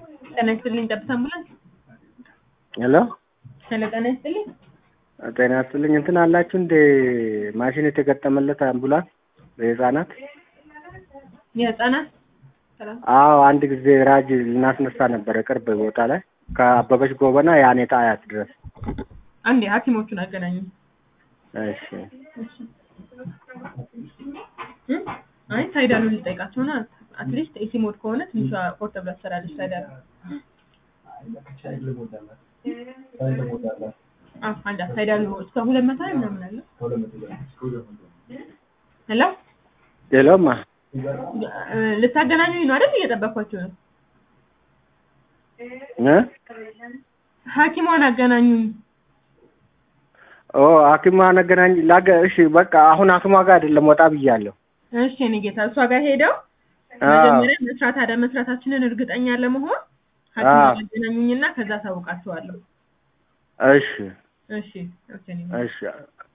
ጤና ይስጥልኝ ጠብታ አምቡላንስ። ሄሎ ሄሎ ጤና ይስጥልኝ። ጤና ይስጥልኝ። እንትን አላችሁ እንደ ማሽን የተገጠመለት አምቡላንስ ለህፃናት? የህፃናት ሰላም አዎ አንድ ጊዜ ራጅ ልናስነሳ ነበረ ቅርብ ቦታ ላይ ከአበበች ጎበና የአኔታ አያት ድረስ። አንዴ ሐኪሞቹን አገናኙ። እሺ እ? አይ ታይዳሉን ልጠይቃቸው ና አትሊስት ኤሲ ሞድ ከሆነ ትንሿ ፖርተብላ ትሰራለች። ታይዳሉ አዎ አንድ ታይዳሉ እስከ ሁለት መቶ ላይ ምናምን አለ። ሄሎ ሌላውማ እ፣ ልታገናኙኝ ነው አይደል? እየጠበኳቸው ነው። እ? ሐኪሟን አገናኙኝ። ኦ ሐኪሟ ነገናኝ ላገ እሺ በቃ አሁን ሐኪሟ ጋር አይደለም ወጣ ብያለሁ። እሺ እኔ ጌታ እሷ ጋር ሄደው አዎ መጀመሪያ መስራት አደ መስራታችንን እርግጠኛ ለመሆን ሐኪሟን አዎ። አገናኙኝና ከዛ ታውቃቸዋለሁ። እሺ እሺ ኦኬ እኔ እሺ